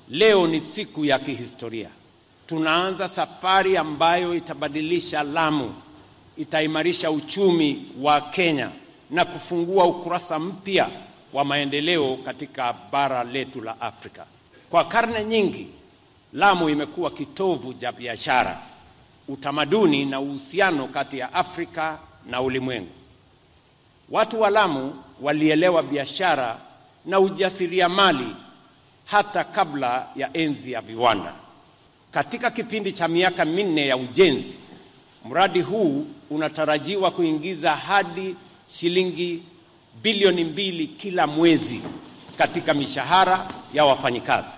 Leo ni siku ya kihistoria. Tunaanza safari ambayo itabadilisha Lamu, itaimarisha uchumi wa Kenya na kufungua ukurasa mpya wa maendeleo katika bara letu la Afrika. Kwa karne nyingi, Lamu imekuwa kitovu cha biashara, utamaduni na uhusiano kati ya Afrika na ulimwengu. Watu wa Lamu walielewa biashara na ujasiriamali hata kabla ya enzi ya viwanda. Katika kipindi cha miaka minne ya ujenzi, mradi huu unatarajiwa kuingiza hadi shilingi bilioni mbili kila mwezi katika mishahara ya wafanyikazi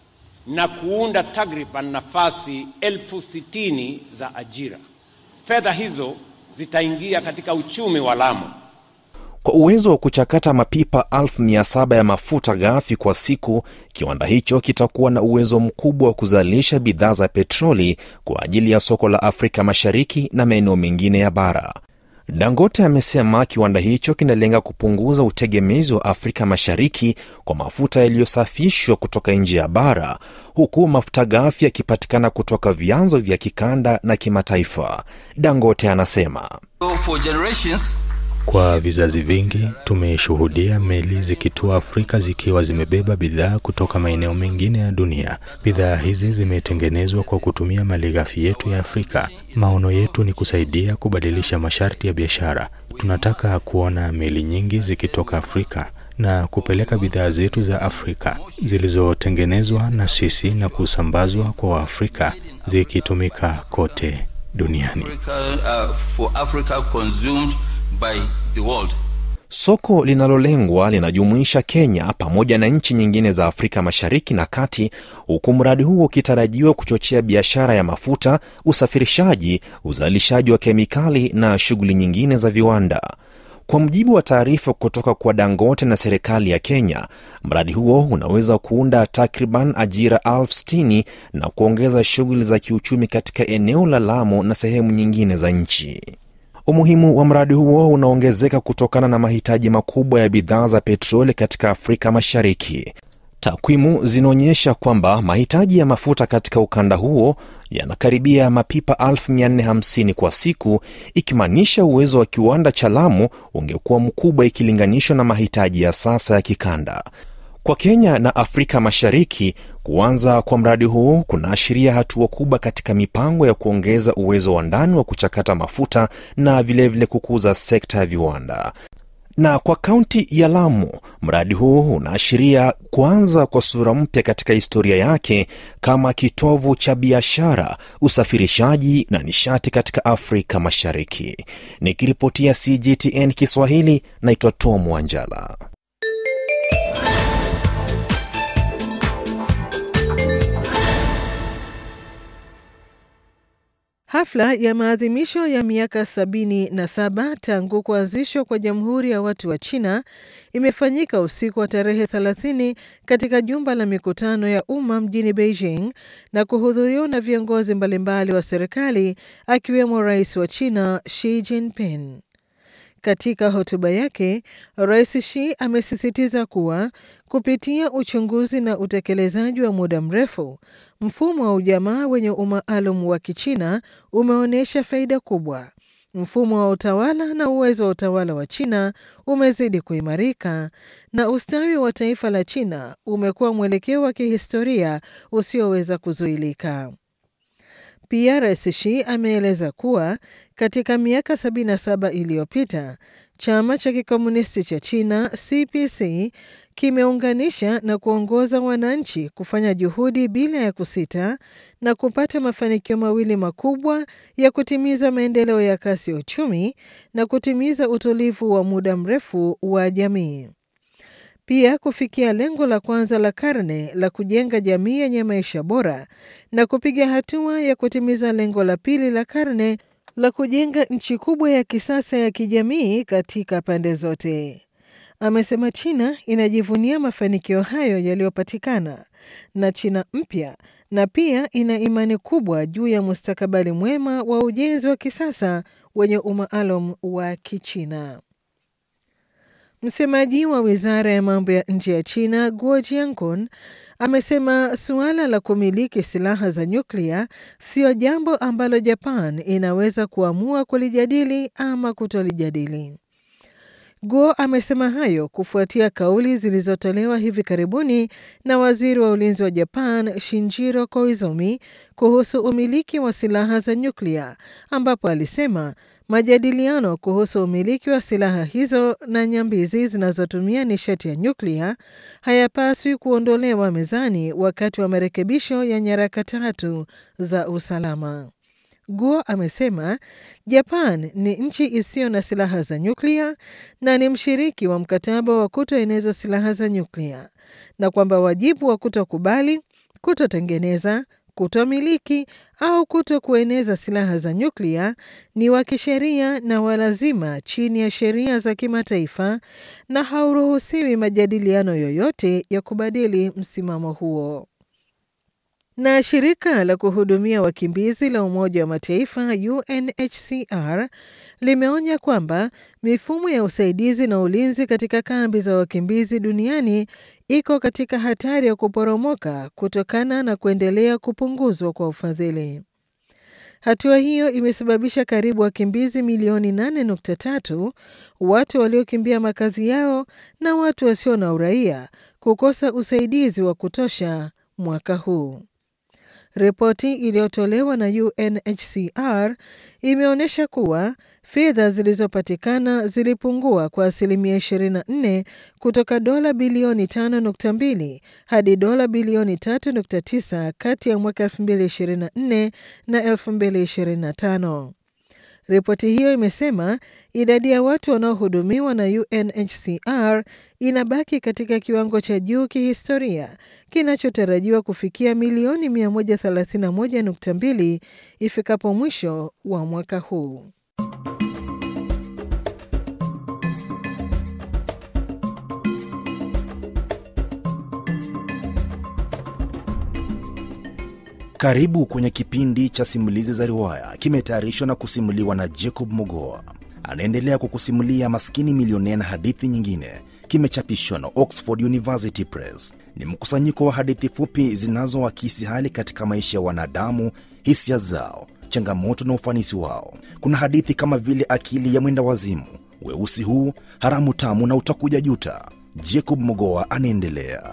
na kuunda takriban nafasi elfu sitini za ajira. Fedha hizo zitaingia katika uchumi wa Lamu. Kwa uwezo wa kuchakata mapipa elfu mia saba ya mafuta ghafi kwa siku, kiwanda hicho kitakuwa na uwezo mkubwa wa kuzalisha bidhaa za petroli kwa ajili ya soko la Afrika Mashariki na maeneo mengine ya bara. Dangote amesema kiwanda hicho kinalenga kupunguza utegemezi wa Afrika Mashariki kwa mafuta yaliyosafishwa kutoka nje ya bara, huku mafuta ghafi yakipatikana kutoka vyanzo vya kikanda na kimataifa. Dangote anasema So for generations, Kwa vizazi vingi tumeshuhudia meli zikitua Afrika zikiwa zimebeba bidhaa kutoka maeneo mengine ya dunia. Bidhaa hizi zimetengenezwa kwa kutumia malighafi yetu ya Afrika. Maono yetu ni kusaidia kubadilisha masharti ya biashara. Tunataka kuona meli nyingi zikitoka Afrika na kupeleka bidhaa zetu za Afrika zilizotengenezwa na sisi na kusambazwa kwa Waafrika zikitumika kote duniani. Africa, uh, for Africa consumed by the world. Soko linalolengwa linajumuisha Kenya pamoja na nchi nyingine za Afrika Mashariki na Kati, huku mradi huo ukitarajiwa kuchochea biashara ya mafuta, usafirishaji, uzalishaji wa kemikali na shughuli nyingine za viwanda. Kwa mujibu wa taarifa kutoka kwa Dangote na serikali ya Kenya, mradi huo unaweza kuunda takriban ajira elfu sitini na kuongeza shughuli za kiuchumi katika eneo la Lamu na sehemu nyingine za nchi. Umuhimu wa mradi huo unaongezeka kutokana na mahitaji makubwa ya bidhaa za petroli katika Afrika Mashariki. Takwimu zinaonyesha kwamba mahitaji ya mafuta katika ukanda huo yanakaribia mapipa 450 kwa siku, ikimaanisha uwezo wa kiwanda cha Lamu ungekuwa mkubwa ikilinganishwa na mahitaji ya sasa ya kikanda. Kwa Kenya na Afrika Mashariki, kuanza kwa mradi huu kunaashiria hatua kubwa katika mipango ya kuongeza uwezo wa ndani wa kuchakata mafuta na vilevile vile kukuza sekta ya viwanda. Na kwa kaunti ya Lamu, mradi huu unaashiria kuanza kwa sura mpya katika historia yake kama kitovu cha biashara, usafirishaji na nishati katika Afrika Mashariki. Nikiripotia CGTN Kiswahili, naitwa Tom Wanjala. Hafla ya maadhimisho ya miaka sabini na saba tangu kuanzishwa kwa Jamhuri ya Watu wa China imefanyika usiku wa tarehe 30 katika jumba la mikutano ya umma mjini Beijing na kuhudhuriwa na viongozi mbalimbali wa serikali akiwemo Rais wa China Xi Jinping. Katika hotuba yake, Rais Xi amesisitiza kuwa kupitia uchunguzi na utekelezaji wa muda mrefu, mfumo wa ujamaa wenye umaalum wa Kichina umeonyesha faida kubwa. Mfumo wa utawala na uwezo wa utawala wa China umezidi kuimarika na ustawi wa taifa la China umekuwa mwelekeo wa kihistoria usioweza kuzuilika. Pia Rais Xi ameeleza kuwa katika miaka 77 iliyopita chama cha kikomunisti cha China CPC kimeunganisha na kuongoza wananchi kufanya juhudi bila ya kusita na kupata mafanikio mawili makubwa ya kutimiza maendeleo ya kasi ya uchumi na kutimiza utulivu wa muda mrefu wa jamii. Pia kufikia lengo la kwanza la karne la kujenga jamii yenye maisha bora na kupiga hatua ya kutimiza lengo la pili la karne la kujenga nchi kubwa ya kisasa ya kijamii katika pande zote. Amesema China inajivunia mafanikio hayo yaliyopatikana na China mpya na pia ina imani kubwa juu ya mustakabali mwema wa ujenzi wa kisasa wenye umaalum wa Kichina. Msemaji wa wizara ya mambo ya nje ya China Guo Jiankun amesema suala la kumiliki silaha za nyuklia siyo jambo ambalo Japan inaweza kuamua kulijadili ama kutolijadili. Guo amesema hayo kufuatia kauli zilizotolewa hivi karibuni na waziri wa ulinzi wa Japan Shinjiro Koizumi kuhusu umiliki wa silaha za nyuklia, ambapo alisema majadiliano kuhusu umiliki wa silaha hizo na nyambizi zinazotumia nishati ya nyuklia hayapaswi kuondolewa mezani wakati wa marekebisho ya nyaraka tatu za usalama. Guo amesema Japan ni nchi isiyo na silaha za nyuklia na ni mshiriki wa mkataba wa kutoeneza silaha za nyuklia na kwamba wajibu wa kutokubali, kutotengeneza, kutomiliki au kuto kueneza silaha za nyuklia ni wa kisheria na walazima chini ya sheria za kimataifa na hauruhusiwi majadiliano yoyote ya kubadili msimamo huo. Na shirika la kuhudumia wakimbizi la Umoja wa Mataifa UNHCR limeonya kwamba mifumo ya usaidizi na ulinzi katika kambi za wakimbizi duniani iko katika hatari ya kuporomoka kutokana na kuendelea kupunguzwa kwa ufadhili. Hatua hiyo imesababisha karibu wakimbizi milioni 8.3, watu waliokimbia makazi yao na watu wasio na uraia kukosa usaidizi wa kutosha mwaka huu. Ripoti iliyotolewa na UNHCR imeonyesha kuwa fedha zilizopatikana zilipungua kwa asilimia 24 kutoka dola bilioni 5.2 hadi dola bilioni 3.9 kati ya mwaka 2024 na 2025. Ripoti hiyo imesema idadi ya watu wanaohudumiwa na UNHCR inabaki katika kiwango cha juu kihistoria kinachotarajiwa kufikia milioni 131.2 ifikapo mwisho wa mwaka huu. Karibu kwenye kipindi cha simulizi za riwaya, kimetayarishwa na kusimuliwa na Jacob Mogoa. Anaendelea kukusimulia Maskini Milionea na hadithi nyingine. Kimechapishwa na Oxford University Press. Ni mkusanyiko wa hadithi fupi zinazoakisi hali katika maisha ya wanadamu, hisia zao, changamoto na ufanisi wao. Kuna hadithi kama vile Akili ya Mwenda Wazimu, Weusi Huu, Haramu Tamu na Utakuja Juta. Jacob Mogoa anaendelea.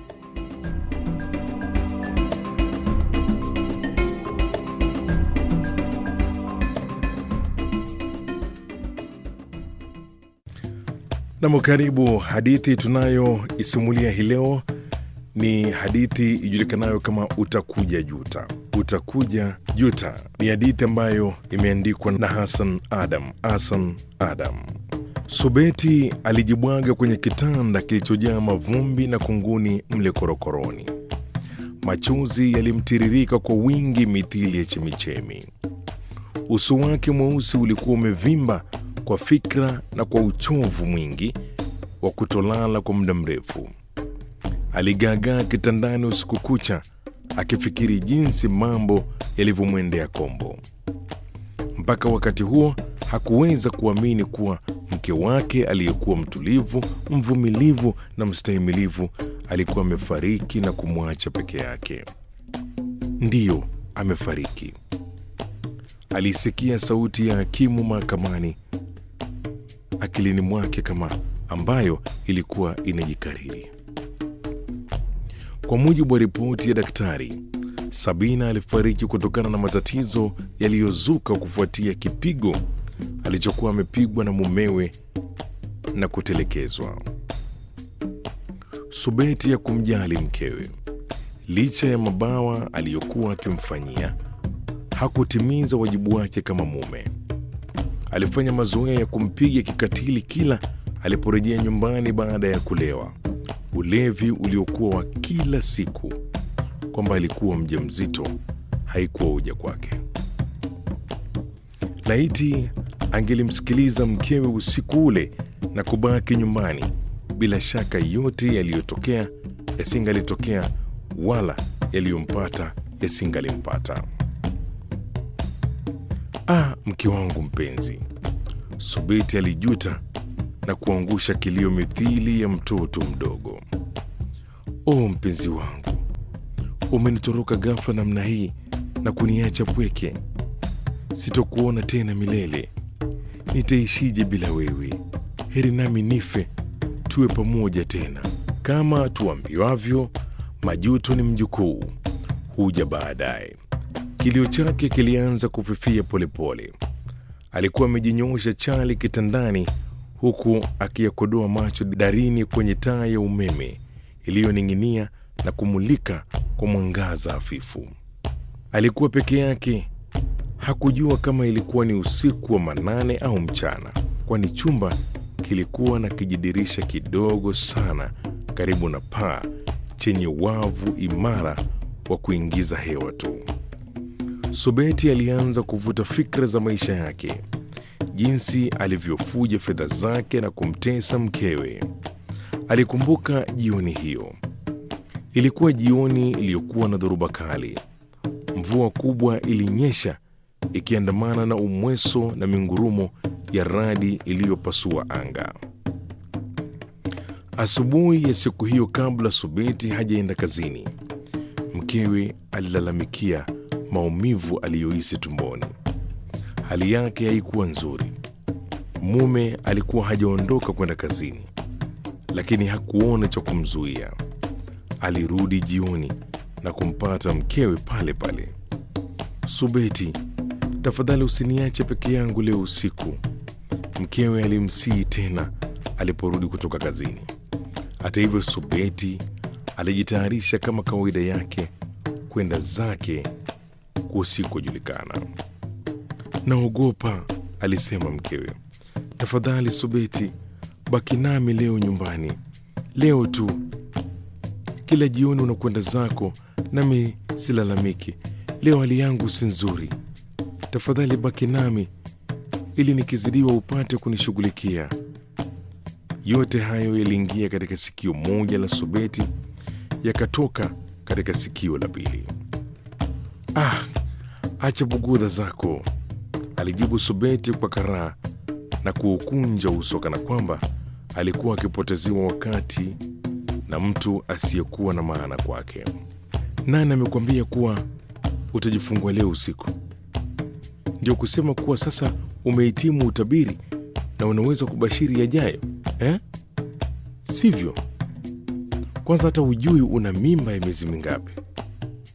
Nam, karibu. Hadithi tunayoisimulia hii leo ni hadithi ijulikanayo kama Utakuja Juta. Utakuja Juta ni hadithi ambayo imeandikwa na Hassan Adam. Hassan Adam. Subeti alijibwaga kwenye kitanda kilichojaa mavumbi na kunguni mle korokoroni. Machozi yalimtiririka kwa wingi mithili ya chemichemi. Uso wake mweusi ulikuwa umevimba kwa fikra na kwa uchovu mwingi wa kutolala kwa muda mrefu. Aligaagaa kitandani usiku kucha akifikiri jinsi mambo yalivyomwendea kombo. Mpaka wakati huo hakuweza kuamini kuwa mke wake aliyekuwa mtulivu, mvumilivu na mstahimilivu alikuwa amefariki na kumwacha peke yake. Ndiyo, amefariki. Alisikia sauti ya hakimu mahakamani akilini mwake kama ambayo ilikuwa inajikariri. Kwa mujibu wa ripoti ya daktari, Sabina alifariki kutokana na matatizo yaliyozuka kufuatia kipigo alichokuwa amepigwa na mumewe na kutelekezwa. Subeti ya kumjali mkewe, licha ya mabawa aliyokuwa akimfanyia, hakutimiza wajibu wake kama mume. Alifanya mazoea ya kumpiga kikatili kila aliporejea nyumbani baada ya kulewa, ulevi uliokuwa wa kila siku. Kwamba alikuwa mjamzito haikuwa hoja kwake. Laiti angelimsikiliza mkewe usiku ule na kubaki nyumbani, bila shaka yote yaliyotokea yasingalitokea, wala yaliyompata yasingalimpata. Ah, mke wangu mpenzi, Subeti alijuta na kuangusha kilio mithili ya mtoto mdogo. O mpenzi wangu, umenitoroka ghafla namna hii na kuniacha pweke. Sitokuona tena milele. Nitaishije bila wewe? Heri nami nife, tuwe pamoja tena. Kama tuambiwavyo, majuto ni mjukuu, huja baadaye. Kilio chake kilianza kufifia polepole. Alikuwa amejinyoosha chali kitandani, huku akiyakodoa macho darini kwenye taa ya umeme iliyoning'inia na kumulika kwa mwangaza hafifu. Alikuwa peke yake. Hakujua kama ilikuwa ni usiku wa manane au mchana, kwani chumba kilikuwa na kijidirisha kidogo sana karibu na paa chenye wavu imara wa kuingiza hewa tu. Subeti alianza kuvuta fikra za maisha yake, jinsi alivyofuja fedha zake na kumtesa mkewe. Alikumbuka jioni hiyo. Ilikuwa jioni iliyokuwa na dhoruba kali. Mvua kubwa ilinyesha ikiandamana na umweso na mingurumo ya radi iliyopasua anga. Asubuhi ya siku hiyo, kabla Subeti hajaenda kazini, mkewe alilalamikia maumivu aliyohisi tumboni. Hali yake haikuwa nzuri. Mume alikuwa hajaondoka kwenda kazini, lakini hakuona cha kumzuia. Alirudi jioni na kumpata mkewe pale pale. Subeti, tafadhali usiniache peke yangu leo usiku, mkewe alimsihi tena aliporudi kutoka kazini. Hata hivyo, Subeti alijitayarisha kama kawaida yake kwenda zake kusikojulikana. Naogopa, alisema mkewe. Tafadhali Subeti, baki nami leo nyumbani, leo tu. Kila jioni unakwenda zako, nami silalamiki. Leo hali yangu si nzuri, tafadhali baki nami ili nikizidiwa upate kunishughulikia. Yote hayo yaliingia katika sikio moja la Subeti, yakatoka katika sikio la pili. Ah, acha bugudha zako, alijibu Subeti kwa karaa na kuukunja uso kana kwamba alikuwa akipoteziwa wakati na mtu asiyekuwa na maana kwake. Nani amekwambia kuwa utajifungua leo usiku? Ndio kusema kuwa sasa umehitimu utabiri na unaweza kubashiri yajayo eh? Sivyo? Kwanza hata hujui una mimba ya miezi mingapi.